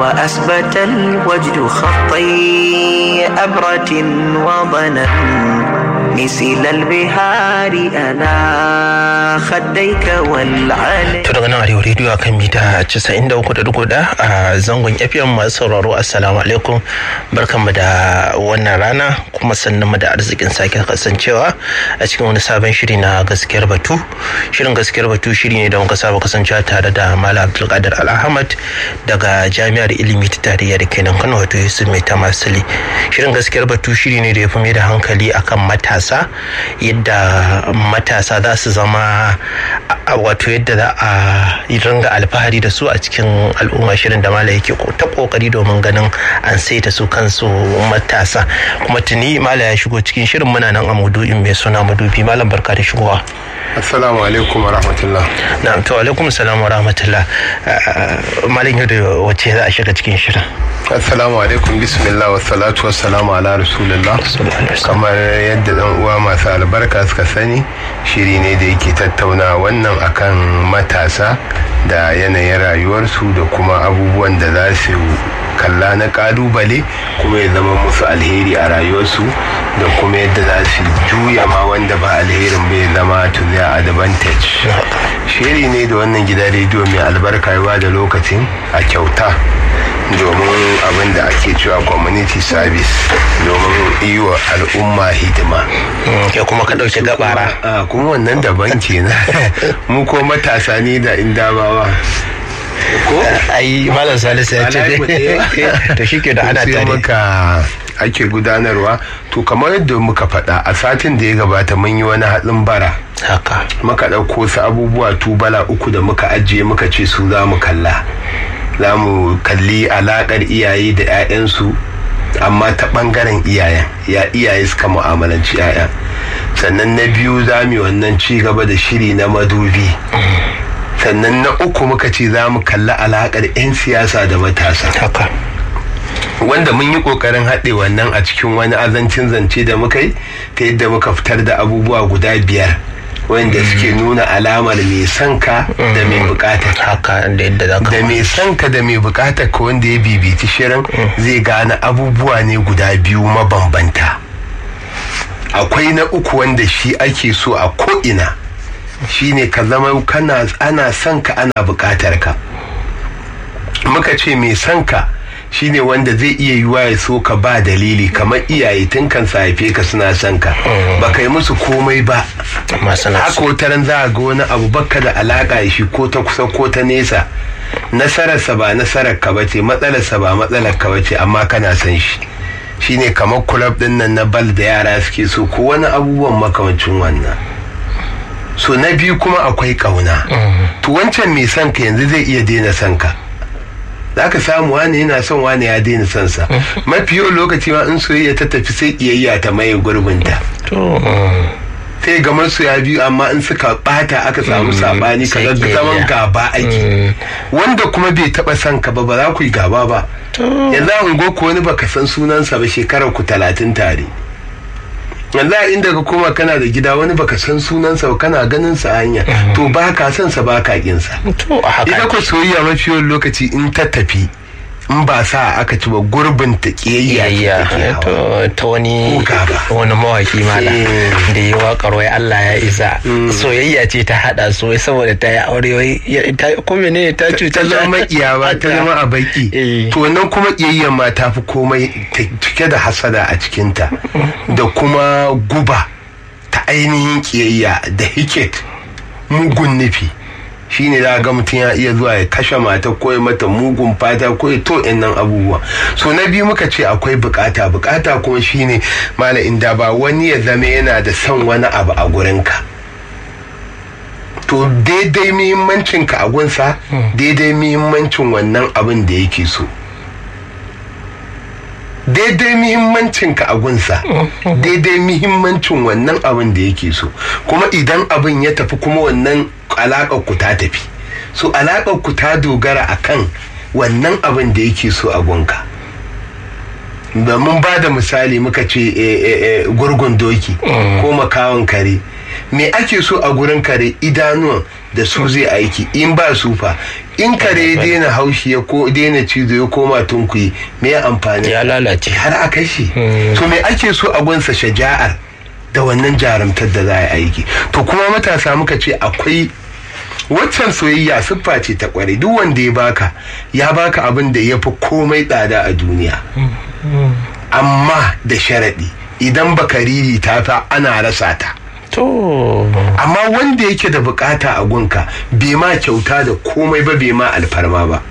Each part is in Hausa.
وأثبت الوجد خطي أبرة وضنا مثل البهار أنا خديك والعلي To daga nan Arewa rediyo a kan mita 93.4 a zangon FM masu sauraro Assalamu alaikum barkanmu da wannan rana kuma sannan mu da arzikin sake kasancewa a cikin wani sabon shiri na gaskiyar batu. Shirin gaskiyar batu shiri ne da muka saba kasancewa tare da Malam Abdulkadir Al-Ahmad daga Jami'ar Ilimi ta Tarayya da kenan Kano wato Yusuf Mai Tamasili. Shirin gaskiyar batu shiri ne da ya fi mai da hankali akan matasa yadda matasa za su zama wato yadda za a ringa alfahari da su a cikin al'umma shirin da mala yake ta kokari domin ganin an saita su kansu matasa kuma tuni mala ya shigo cikin shirin muna nan a maudu'in mai suna madubi malam barka da shigowa assalamu alaikum wa rahmatullah na to alaikum salam wa rahmatullah malam yau da wace za a shiga cikin shirin assalamu alaikum bismillah wa salatu wa salamu ala rasulullah kamar yadda dan uwa masu albarka suka sani shiri ne da yake tattauna wannan akan matasa da yanayin rayuwarsu da kuma abubuwan da za su kalla na kalubale kuma ya zama musu alheri a rayuwarsu da kuma yadda za su juya ma wanda ba alherin bai zama to their advantage shiri ne da wannan gidan rediyo mai albarka yawa da lokacin a kyauta domin abin da ake cewa community service domin yi wa al'umma hidima ya kuma ka ɗauki gabara a kuma wannan daban kenan mu ko matasa ne da indabawa ko ai malam salisu ya ce to shi ke da ana tare muka ake gudanarwa to kamar yadda muka faɗa a satin da ya gabata mun yi wani haɗin bara haka muka ɗauko su abubuwa tubala uku da muka ajiye muka ce su za mu kalla za mu kalli alaƙar iyaye da 'ya'yansu amma ta ɓangaren iyayen ya iyaye suka mu'amalanci 'ya'yan sannan na biyu za mu wannan ci gaba da shiri na madubi sannan na uku muka ce za mu kalli alaƙar 'yan siyasa da matasa haka wanda mun yi kokarin haɗe wannan a cikin wani azancin zance da muka yi ta yadda muka fitar da abubuwa guda biyar wanda suke nuna alamar mai son ka da mai bukatar haka da yadda za ka da mai son ka da mai bukatar ka wanda ya bibiti shirin zai gane abubuwa ne guda biyu mabambanta akwai na uku wanda shi ake so a ko'ina shine ka zama kana ana son ka ana bukatar ka muka ce mai son ka shine wanda zai iya yiwa ya so ka ba dalili kamar iyaye tun kan haife ka suna son ka ba kai musu komai ba haka wataran za a ga wani abu baka da alaka shi ko ta kusa ko ta nesa nasararsa ba nasarar ka bace matsalarsa ba matsalar ka bace amma kana son shi shine kamar kulab din nan na bal da yara suke so ko wani abubuwan makamancin wannan so na biyu kuma akwai kauna to wancan mai son ka yanzu zai iya daina son ka za ka samu wani yana son wani ya daina son sa mafi yawan lokaci ma in soyayya ta tafi sai kiyayya ta maye gurbinta sai ga ya biyu amma in suka bata aka samu sabani ka ga zaman gaba ake wanda kuma bai taba son ka ba ba za ku yi gaba ba yanzu an go ku wani baka san sunansa ba shekarar ku talatin tare yanzu a inda ka koma kana da gida wani baka san sunansa ba kana ganin sa hanya to ba ka san sa ba ka kin sa ita ko soyayya mafi yawan lokaci in ta tafi in ba sa aka ci ba gurbin ta kiyayya ta wani wani mawaki mala da yi waƙar wai Allah ya isa soyayya ce ta hada su wai saboda ta yi aure wai ko mene ta cuta ta zama iyawa ta zama a baki to nan kuma kiyayya ma ta fi komai cike da hasada a cikinta da kuma guba ta ainihin kiyayya da hiket mugun nufi shine za ga mutum ya iya zuwa ya kashe mata ko ya mata mugun fata ko ya to nan abubuwa so na biyu muka ce akwai bukata bukata kuma shine mala inda ba wani ya zama yana da son wani abu a gurinka to daidai muhimmancin ka a gunsa daidai muhimmancin wannan abin da yake so daidai muhimmancin ka a gunsa daidai muhimmancin wannan abin da yake so kuma idan abin ya tafi kuma wannan alaƙar ku ta tafi so alaƙar ku ta dogara akan wannan abin da yake so a gunka da mun ba da misali muka ce gurgun doki ko makawan kare me ake so a gurin kare idanuwan da su zai aiki in ba su fa in kare ya daina haushi ya ko daina cizo ya koma tunkuyi me ya amfani ya lalace har a kashe to me ake so a gunsa shaja'ar da wannan jarumtar da za a aiki to kuma matasa muka ce akwai waccan soyayya siffa ce ta kware duk wanda ya baka ya baka abin da ya fi komai tsada a duniya amma da sharaɗi idan baka riri ta fa ana rasa ta to amma wanda yake da bukata a gunka bai ma kyauta da komai ba bai ma alfarma ba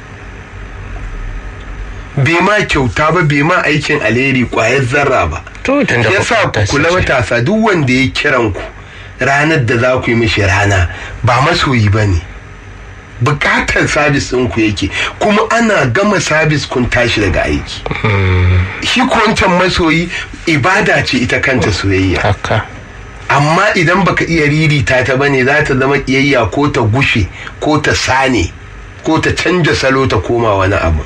bai ma kyauta ba bai ma aikin alheri kwayar zarra ba to tun da ya sa ku kula matasa duk wanda ya kiran ku ranar da za ku yi mishi rana ba masoyi ba ne bukatar sabis ɗinku yake kuma ana gama sabis kun tashi daga aiki shi ko wancan masoyi ibada ce ita kanta soyayya haka amma idan baka iya ririta ta bane za ta zama kiyayya ko ta gushe ko ta sane ko ta canja salo ta koma wani abu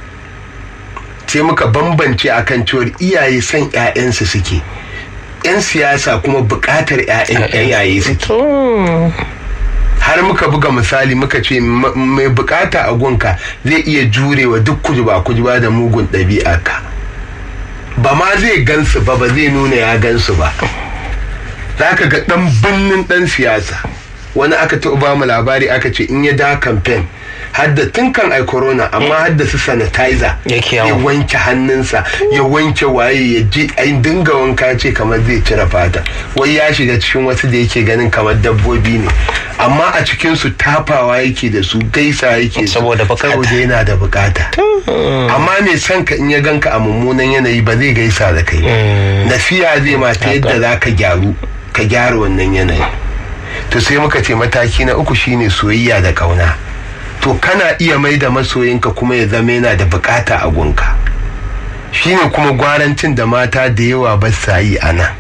sai muka bambance akan cewar iyaye son 'ya'yansu suke 'yan siyasa kuma bukatar 'ya'yan yayaye suke to har muka buga misali muka ce ma- mai bukata a gunka zai iya jurewa duk kujuba kujuba da mugun ɗabi'a ka ba ma zai gansu ba ba zai nuna ya gansu ba za ka ga ɗan birnin ɗan siyasa wani aka taɓa ba mu labari aka ce in ya da kamfen hadda tun kan ai corona amma hadda su sanitizer Yake ya yawo. wanke hannunsa ya wanke waye ya je ai dinga wanka ce kamar zai cire fata wai ya shiga cikin wasu da yake ganin kamar dabbobi ne amma a cikin su tafawa yake da su gaisa yake da su, Saboda bukata. saboda yana da bukata amma mai son ka in ya ganka a mummunan yanayi ba zai gaisa da kai ba. nasiya zai ma ta yadda za ka gyaru ka gyara wannan yanayi to sai muka ce mataki na uku shine soyayya da kauna to kana iya mai da masoyinka kuma ya zama yana da bukata a gunka shine kuma gwarancin da mata da yawa ba sa yi a nan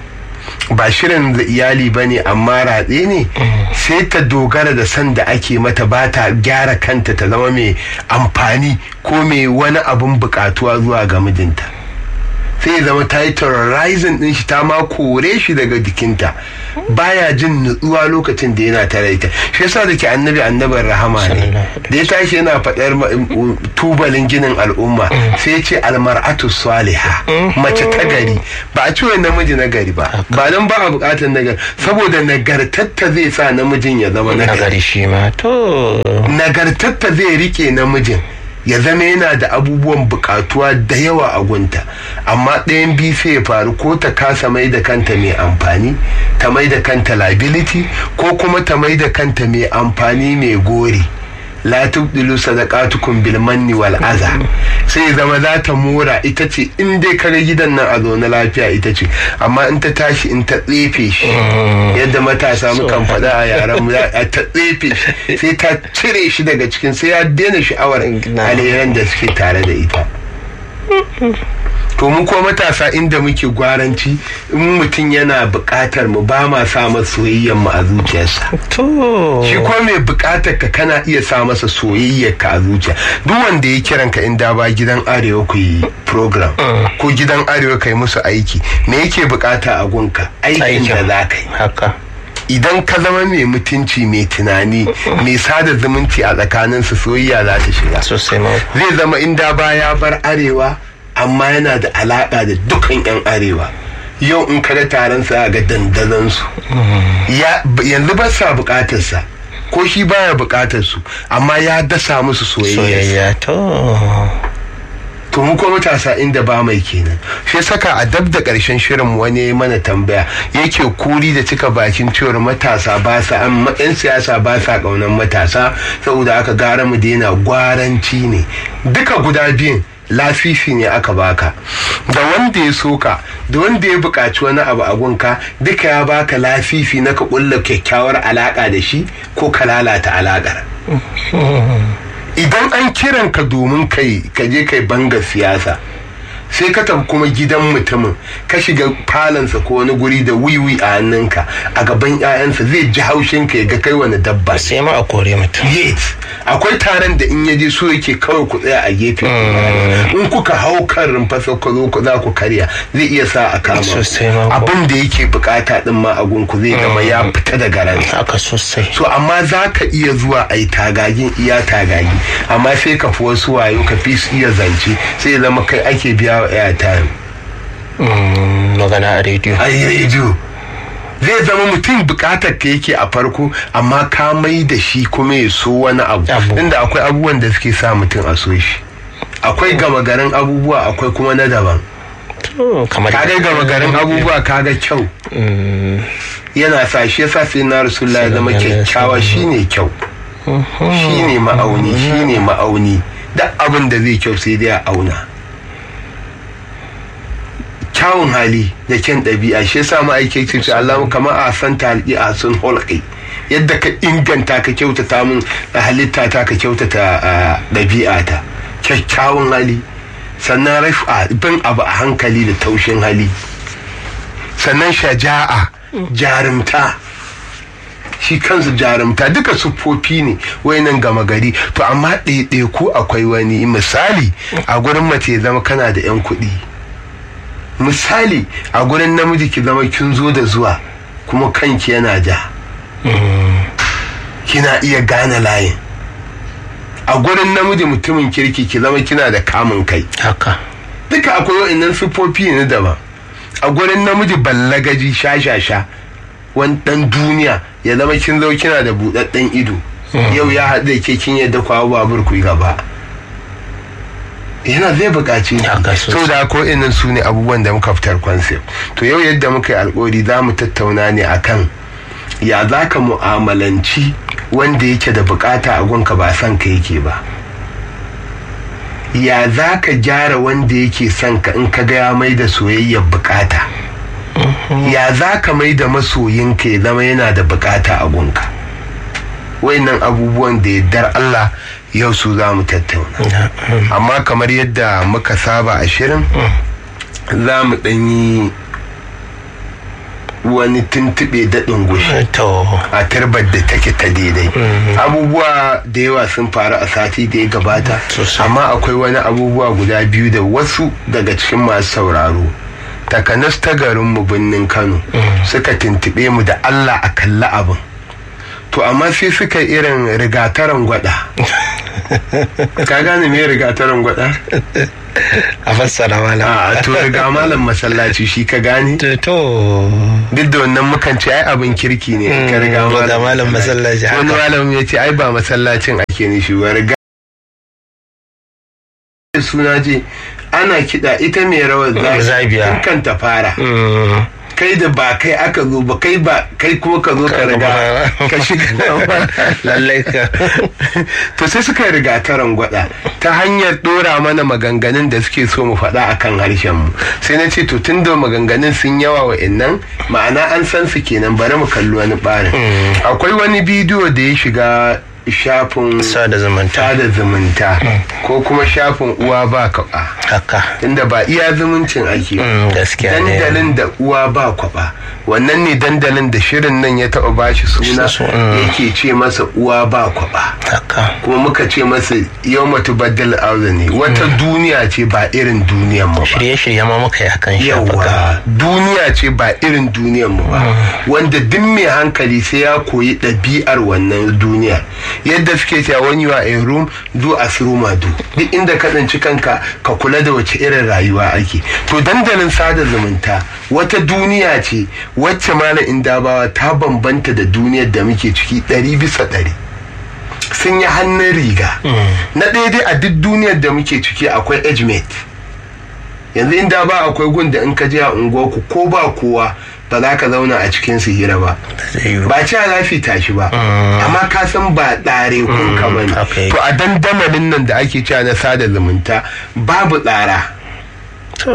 ba shirin da iyali ba ne amma ratse ne sai ta dogara da san da ake mata ba ta gyara kanta ta zama mai amfani ko mai wani abin bukatuwa zuwa ga mijinta sai ya zama ta yi terrorizing din shi ta ma kore shi daga jikinta baya jin nutsuwa lokacin da yana tare da ita shi yasa da ke annabi annabin rahama ne da ya tashi yana faɗar ma- um, tubalin ginin al'umma sai ya ce almar'atu saliha mace ta gari ba a ce wai namiji na gari ba ba nan ba a buƙatar nagari saboda nagartatta zai sa namijin ya zama nagari nagari shi ma to nagartatta zai rike namijin ya zama yana da abubuwan bukatuwa da yawa a gunta amma ɗayan biyu sai ya faru ko ta kasa mai da kanta mai amfani ta mai da kanta liability ko kuma ta mai da kanta mai amfani mai gori la tubdilu sadaqatukum bil manni wal aza sai ya zama za ta mora ita ce in dai kaga gidan nan a zaune lafiya ita ce amma in ta tashi in ta tsefe shi yadda matasa mukan faɗa a yaran mu a ta tsefe shi sai ta cire shi daga cikin sai ya daina sha'awar alheran da suke tare da ita to mu ko matasa inda muke gwaranci in mutum yana buƙatar mu ba ma sa masa soyayyar mu a zuciyarsa to shi ko mai bukatar ka kana iya sa masa soyayyar ka a zuciya duk wanda ya kiran ka in da ba gidan arewa ku yi program ko gidan arewa ka yi musu aiki me yake bukata a gunka aikin da za ka yi haka idan ka zama mai mutunci mai tunani mai sada zumunci a tsakaninsu soyayya za ta shiga sosai ma zai zama inda ba ya bar arewa amma yana da alaka da dukkan 'yan arewa yau in kada taron sa ga dandazansu ya yanzu ba sa bukatarsa ko shi baya bukatar su amma ya dasa musu soyayya soyayya to to mu ko matasa inda ba mai kenan shi saka a dab da karshen shirin wani ya mana tambaya yake kuri da cika bakin cewar matasa ba sa amma yan siyasa ba sa kaunan matasa saboda aka gara mu daina gwaranci ne duka guda biyun lafifi ne aka baka da wanda ya soka da wanda ya buƙaci wani abu a gunka duka ya baka lafifi na ka ƙulla kyakkyawar alaƙa da shi ko ka lalata alaƙar idan an kiran ka domin kai ka je kai banga siyasa sai ka tafi kuma gidan mutumin ka shiga falansa ko wani guri da wiwi a hannunka a gaban 'ya'yansa zai ji haushin ka ya ga kai wani dabba ne. sai ma a kore mutum yes akwai taron da in yaje so yake kawai ku tsaya a gefe in kuka hau kan rumfasa ku zo ku za ku karya zai iya sa a kama ku. Sosai ma kuwa. abin da yake bukata din ma a gunku zai gama ya fita daga ransa haka sosai so amma za ka iya zuwa a yi tagagin iya tagagi amma sai ka fi wasu wayo ka fi su iya zance sai ya zama kai ake biya wa airtime Mm, magana a rediyo a rediyo zai zama mutum bukatar ka yake a farko amma ka mai da shi kuma ya so wani abu Abu. inda akwai abubuwan da suke sa mutum a so shi akwai gama garin abubuwa akwai kuma na daban To, kamar kaga gama garin abubuwa kaga kyau Mm, yana sa shi yasa sai na rasulullah ya zama Sallallahu alaihi kyakkyawa shine kyau shine ma'auni shine ma'auni duk abin da zai kyau sai dai a auna kyawun hali da kyan ɗabi'a shi yasa ma'aikaci ce Allah kama a san talqi a sun hulqi yadda ka inganta ka kyautata min halitta ta ka kyautata a, ɗabi'a ta kyakkyawan hali sannan rafa bin abu a hankali da taushin hali sannan shaja'a jarumta shi kansu jarumta duka siffofi ne wayannan gama gari to amma ɗaiɗaiku akwai wani misali a gurin mace ya zama kana da 'yan kuɗi misali a gurin namiji ki zama kin zo da zuwa kuma kanki yana ja kina iya gane layin a gurin namiji mutumin kirki ki zama kina da kamun kai haka duka akwai wa'annan siffofi ne daban a gurin namiji ballagaji sha-sha-sha wani dan duniya ya zama kin zo kina da buɗaɗɗen ido yau ya haɗu da ke kin yadda kwawo babur ku yi gaba yana zai buƙaci Haka sosai. so da ko inan su ne abubuwan da muka fitar concept to yau yadda muka yi alƙawari za mu tattauna ne akan ya za ka mu'amalanci wanda yake da bukata a gunka ba son ka yake ba ya za ka gyara wanda yake son ka in ka ga ya mai da soyayyar bukata ya za ka mai da masoyinka ya zama yana da bukata a gunka wayannan abubuwan da yardar Allah yau su za mu tattauna amma kamar yadda muka saba a shirin za mu ɗanyi wani tuntuɓe daɗin gushi to a tarbar da take ta daidai abubuwa da yawa sun faru a sati da ya gabata Sosai. amma akwai wani abubuwa guda biyu da wasu daga cikin masu sauraro takanas ta garinmu birnin kano suka tuntuɓe mu da allah a kalli abin to amma sai suka yi irin rigataran gwada ka gane me rigataran gwada a fassara malam a to riga malam masallaci shi ka gane to to duk da wannan mukan ce ai abin kirki ne in ka riga Mm, riga malam masallaci, wani haka. malam ya ce ai ba masallacin ake nishi ba riga suna ce ana kiɗa ita mai rawar Zabiya. zabiya kan ta fara Mm, kai da ba kai aka zo ba kai ba kai kuma ka zo ka riga ka shiga lallai ka to sai suka yi rigataran gwada ta hanyar dora mana maganganun da suke so mu faɗa akan harshen mu sai na ce to tun da maganganun sun yawa wa innan ma'ana an san su kenan bari mu kalli wani ɓarin akwai wani bidiyo da ya shiga shafin sada zumunta sada zumunta ko kuma shafin uwa ba kwaba haka inda ba iya zumuncin ake ba. Mm, gaskiya ne dandalin da uwa ba kwaba wannan ne dandalin da shirin nan ya taɓa bashi suna Su- mm. yake ce masa uwa ba kwaba haka kuma muka ce masa yau matu baddal arda ne wata duniya ce ba irin duniyan mu ba shirye-shirye ma muka yi akan shafuka yawa duniya ce ba irin duniyan mu ba wanda duk mai hankali sai ya koyi ɗabi'ar wannan duniyar yadda suke cewa when you are in room do as room do duk inda ka tsinci kanka ka kula da wace irin rayuwa ake to dandalin sada zumunta wata duniya ce wacce malam indabawa ta bambanta da duniyar da muke ciki ɗari bisa ɗari sun yi hannun riga na ɗaya dai a duk duniyar da muke ciki akwai age mate yanzu inda ba akwai gun da in ka je a unguwarku ko ba kowa ba za ka zauna a cikin su hira ba zai yiwu. ba ci za su tashi ba amma ka san ba ɗare kun ka bane haka yake. to a dandamalin nan da ake cewa na sada zumunta babu tsara to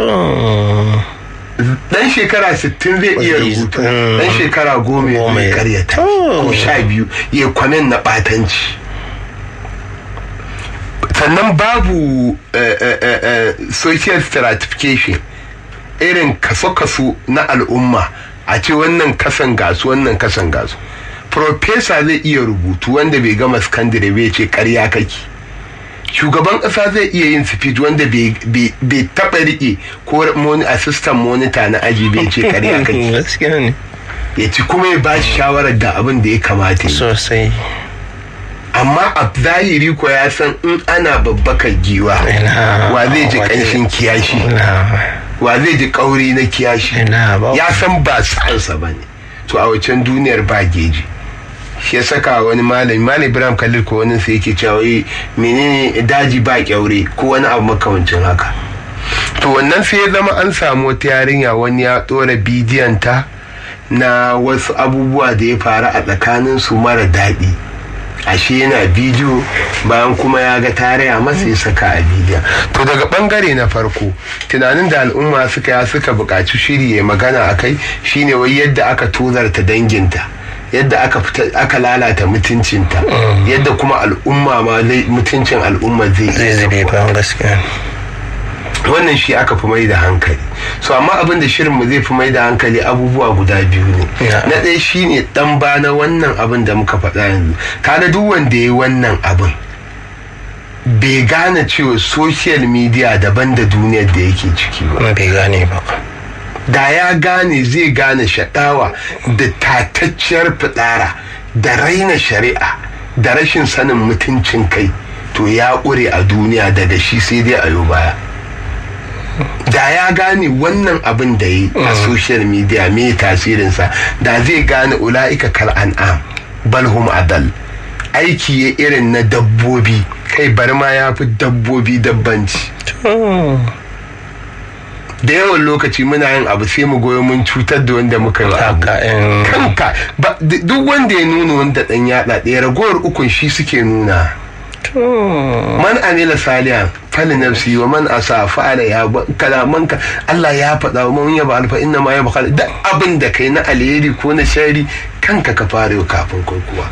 dan shekara 60 zai iya Zai- rubutu mm. dan shekara goma ya Goma zai ya- karyata Oh. ko sha biyu ya kwamen na batanci sannan babu eh, eh, eh, eh, social stratification irin kaso-kaso na al'umma a ce wannan kasan gasu wannan kasan gasu Profesa zai iya rubutu wanda bai gama sakandare bai ce karya kake shugaban ƙasa zai iya yin speech wanda bai bai- bai taɓa riƙe ko moni assistant monitor na aji bai ce karya kake gaskiya ne ya ci kuma ya ba shi shawarar da abin da ya kamata yi sosai amma a zahiri ko ya san in ana babbakar giwa Ina- wa zai ji wa zai- kanshin kiyashi na wa zai ji kauri na kiyashi ina ba ya san ba sa'ansa ba ne to a wacan duniyar ba geji shi ya saka wani malami malam ibrahim khalil ko wani sai yake cewa "Eh, menene daji ba kyaure ko wani abu makamancin haka to wannan sai ya zama an samu wata yarinya wani ya ɗora bidiyon ta na wasu abubuwa da ya faru a tsakanin su mara daɗi ashe yana bidiyo bayan kuma ya ga tarayya masa ya saka a bidiyon to daga bangare na farko tunanin da al'umma suka ya suka buƙaci shiri ya magana a kai shine wai yadda aka tozarta danginta yadda aka fita aka lalata mutuncinta yadda kuma al'umma ma lai- mutuncin al'umma zai zai iya zube saukowa. ba gaskiya wannan shi aka fi mai da hankali so amma abin da shirin mu zai fi mai da hankali abubuwa guda biyu ne Ya. na ɗaya shine dan ba na wannan abin da muka faɗa yanzu kaga duk wanda ya yi wannan abin bai gane cewa social media daban da duniyar da yake ciki ba kuma bai gane ba da ya gane zai gane shaɗawa da tatacciyar fitsara da raina shari'a da rashin sanin mutuncin kai to ya ƙure a duniya daga shi sai dai a yau baya da ya gane wannan abin da yi a social media me tasirinsa da zai gane ula'ika kal an'am balhum adal aiki ya irin na dabbobi kai bari ma ya fi dabbobi dabbanci da yawan lokaci muna yin abu sai mu goyo mun cutar da wanda muka yi wa abu haka in kanka ba- d- duk wanda ya nuna wanda dan yatsa ɗaya ragowar ukun shi suke nuna man amila salihan fali nafsi wa man asa fa'ala ya ba- kalamanka Allah ya faɗa wa man yaba alfa inna ma yaba da abin da kai na alheri ko na shari kanka ka fara yau kafin kai kuwa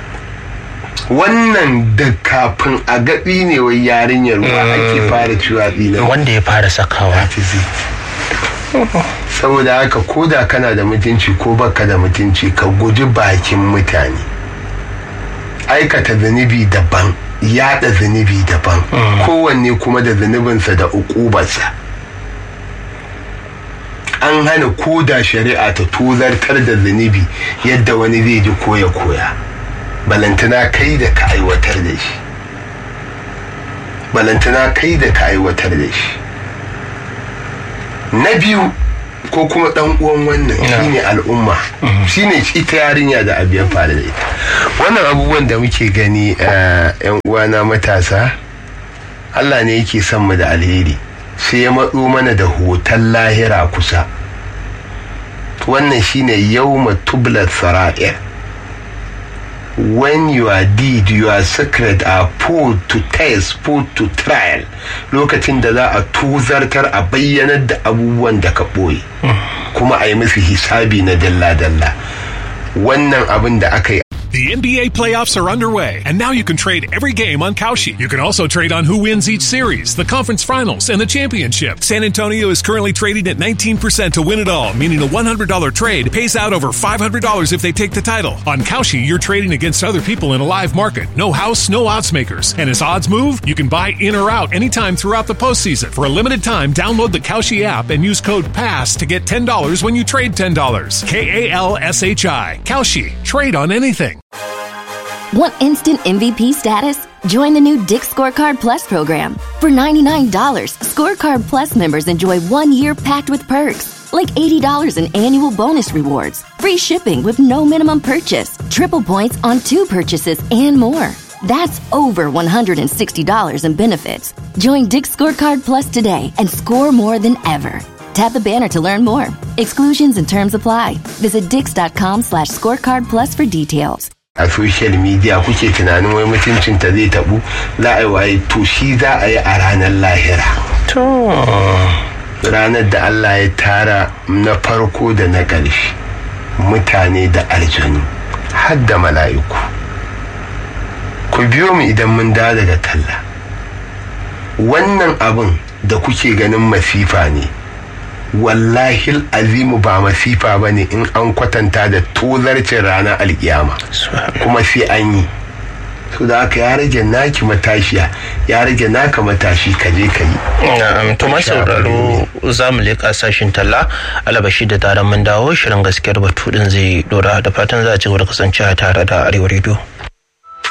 wannan da kafin a gaɗi ne wai yarinyar wa ake fara ciwa ɗina wanda ya fara sakawa hafizi saboda haka ko da kana da mutunci ko baka da mutunci ka guji bakin mutane aikata zunubi daban yada zunubi daban kowanne kuma da zunubinsa da ukubarsa an hana ko da shari'a ta tozartar da zunubi yadda wani zai ji koya koya balantana kai da ka aiwatar da shi balantana kai da ka aiwatar da shi na biyu ko kuma dan uwan wannan shine al'umma shine ita yarinya da abu ya faru da ita wannan abubuwan da muke gani eh, yan uwana matasa Allah ne yake son mu da alheri sai ya matso mana da hoton lahira kusa wannan shine yawma tublat sara'ir when your deed your secret are put to test put to trial lokacin da za a tuzartar a bayyanar da abubuwan da ka ɓoye kuma a yi musu hisabi na dalla-dalla wannan abin da aka yi The NBA playoffs are underway, and now you can trade every game on Kalshi. You can also trade on who wins each series, the conference finals, and the championship. San Antonio is currently trading at 19% to win it all, meaning a $100 trade pays out over $500 if they take the title. On Kalshi, you're trading against other people in a live market. No house, no odds makers. And as odds move, you can buy in or out anytime throughout the postseason. For a limited time, download the Kalshi app and use code PASS to get $10 when you trade $10. K A L S H I. Kalshi. Trade on anything. Want instant MVP status? Join the new Dick Scorecard Plus program. For $99, Scorecard Plus members enjoy one year packed with perks, like $80 in annual bonus rewards, free shipping with no minimum purchase, triple points on two purchases, and more. That's over $160 in benefits. Join Dick Scorecard Plus today and score more than ever. Tap the banner to learn more. Exclusions and terms apply. Visit dix.com slash scorecard plus for details. a social media kuke tunanin wai mutuncinta zai tabu za a yi waye to shi za a yi a ranar lahira to ranar da Allah ya tara na farko da na ƙarshe mutane da aljanu har da mala'iku ku biyo mu idan mun dawo daga talla wannan abin da kuke ganin masifa ne wallahi azimu ba masifa ba ne in an kwatanta da tozarcin ranar alkiyama kuma sai an yi su da aka ya rage naki matashiya ya rage naka matashi ka je ka yi na'am to masu sauraro za mu leƙa sashin talla alabashi da taron mun dawo shirin gaskiyar batu din zai dora da fatan za a ci gaba da kasancewa tare da arewa rediyo